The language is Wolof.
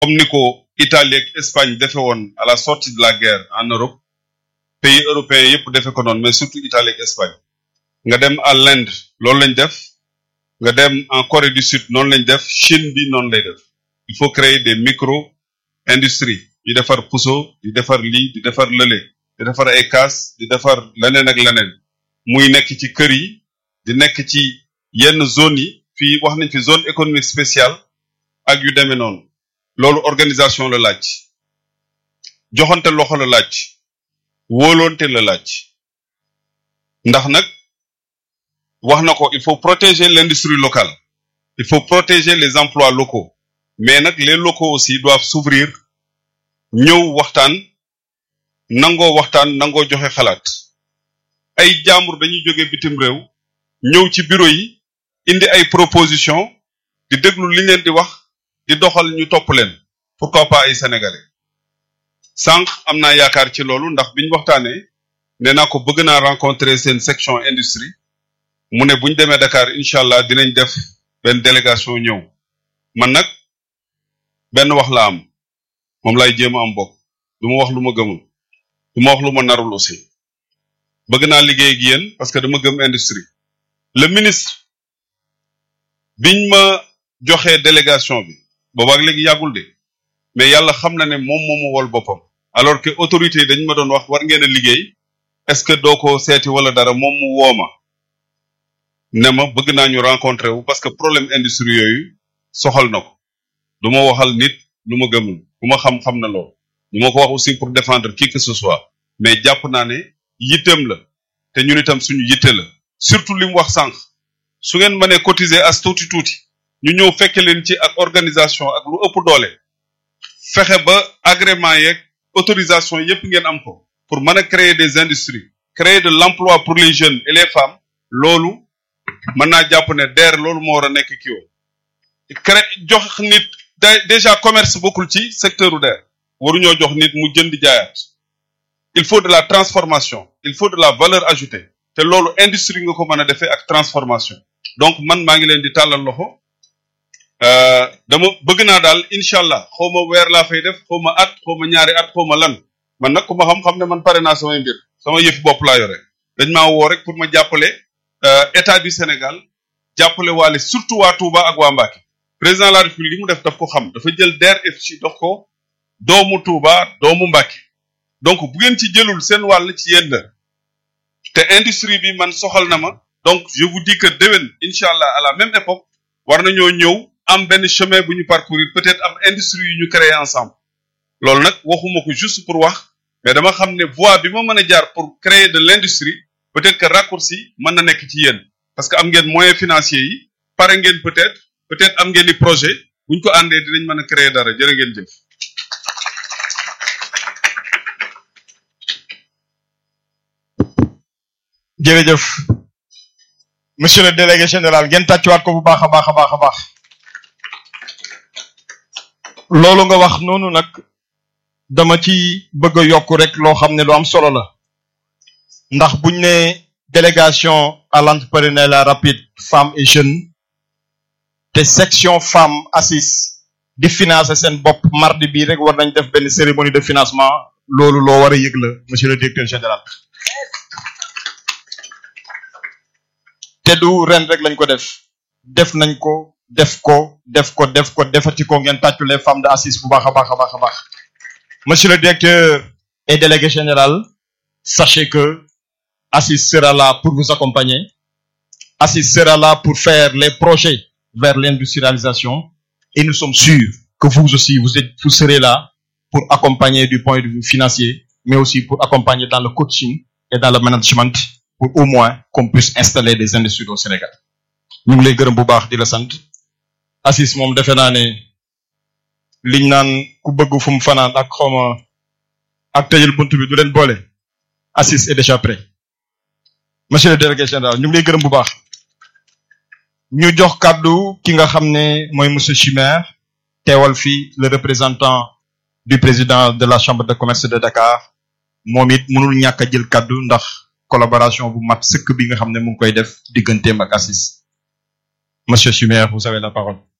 comme ni ko Italie ak Espagne defe woon à la sortie de la guerre en Europe pays européens yépp defe ko noonu mais surtout Italie ak Espagne nga dem à l'Inde loolu lañ def nga dem en Corée du Sud noonu lañ def Chine bi noonu lay def il faut créer des micro industries di defar puso di defar lii di defar lële di defar ay kaas di defar leneen ak leneen muy nekk ci kër yi di nekk ci yenn zones yi fii wax nañ fi zone économique spéciale ak yu demee noonu loolu organisation la laaj joxante loxo la laaj wóoloonte la laaj ndax nag wax na ko il faut protéger l'industrie locale il faut protéger les emplois locaux mais nag les locaux aussi doivent s'ouvrir ñëw waxtaan nangoo waxtaan nangoo joxe xalaat ay jaambur dañuy jóge bitim réew ñëw ci bureau yi indi ay proposition di déglu li leen di wax di doxal ñu topp leen pourquoi pas ay sénégalais sànq am naa yaakaar ci loolu ndax biñ waxtaanee nee naa ko bëgg naa rencontrer seen section industrie mu ne buñ demee Dakar incha allah dinañ def benn délégation ñëw man nag benn wax la am moom lay jéem a am bokk du ma wax lu ma gëmul du ma wax lu ma narul aussi bëgg naa liggéey ak yéen parce que dama gëm industrie le ministre biñ ma joxee délégation bi boobaak léegi yàggul de mais yàlla xam na ne moom moo ma wol boppam alors que autorité yi dañ ma doon wax war ngeen a liggéey est-ce que doo ko seeti wala dara moom mu wooma ne ma bëgg naa ñu rencontrer wu parce que problème industrie yooyu soxal na ko du ma waxal nit lu ma gëmul bu ma xam-xam na loolu du ma ko wax aussi pour défendre qui que ce soit mais jàpp naa ne yitteem la te ñun itam suñu yitte la surtout li mu wax sànq su ngeen mënee cotiser as tuuti tuuti ñu ñëw fekke leen ci ak organisation ak lu ëpp doole fexe ba agrément yeeg autorisation yépp ngeen am ko pour mën a créer des industries créer de l'emploi pour les jeunes et les femmes loolu mën naa jàpp ne DER loolu moo war a nekk kii woo cré jox nit déjà commerce bokkul ci secteur u DER waruñoo jox nit mu jënd jaayaat il faut de la transformation il faut de la valeur ajoutée te loolu industrie nga ko mën a defee ak transformation donc man maa ngi leen di tàllal loxo dama bëgg naa daal incha allah xaw ma weer laa fay def xaw ma at xaw ma ñaari at xaw ma lan man nag ku ma xam-xam ne man pare naa samay mbir sama yëf bopp laa yore dañ maa woo rek pour ma jàppale état du Sénégal jàppale waale surtout waa Touba ak waa Mbacké président de la République li mu def daf ko xam dafa jël DER/FC dox ko doomu Touba doomu Mbacké donc bu ngeen ci jëlul seen wàll ci yéen te industrie bi man soxal na ma donc je vous dis que déwén incha allah à la même époque war nañoo ñëw am benn chemin bu ñu parcourir peut-être am industrie yu ñu créer ensemble loolu nag waxuma ko juste pour wax mais dama xam ne voie bi ma mën a jaar pour créer de l'industrie peut-être que raccourci mën na nekk ci yéen parce que am ngeen moyens financiers yi pare ngeen peut-être peut-être am ngeen i projet bu ñu ko àndee dinañ mën a créer dara jërë ngeen jëf jërëjëf monsieur le délégué général ngeen tàccuwaat ko bu baax a baax a baax a baax loolu nga wax noonu nag dama ci bëgg a yokk rek loo xam ne lu am solo la ndax buñ ne délégation à l'entrepreneuriat rapide femmes et jeunes te section femmes assis di financer seen bopp mardi bii rek war nañ def benn cérémonie de financement loolu loo war a yëg la monsieur le directeur général te du ren rek lañ ko def def nañ ko def ko def ko def ko defati ko ngeen tàccu les femmes de assis bu baax a baax a baax a baax monsieur le directeur et délégué général sachez que assis sera là pour vous accompagner assis sera là pour faire les projets vers l'industrialisation et nous sommes sûrs que vous aussi vous êtes vous serez là pour accompagner du point de vue financier mais aussi pour accompagner dans le coaching et dans le management pour au moins qu'on puisse installer des industries au Sénégal ñu ngi lay gërëm bu baax di la sant Assis moom defe naa ne liñ naan ku bëgg fu mu fanaan ak xawma ak tëjal bunt bi du leen boole Assis est déjà prêt monsieur le délégué général ñu ngi lay gërëm bu baax ñu jox kàddu ki nga xam ne mooy monsieur Chimère teewal fi le représentant du président de la chambre de commerce de Dakar moom it mënul ñàkk a jël kàddu ndax collaboration bu mat sëkk bi nga xam ne mu ngi koy def digganteem ak Assis monsieur Chimère vous avez la parole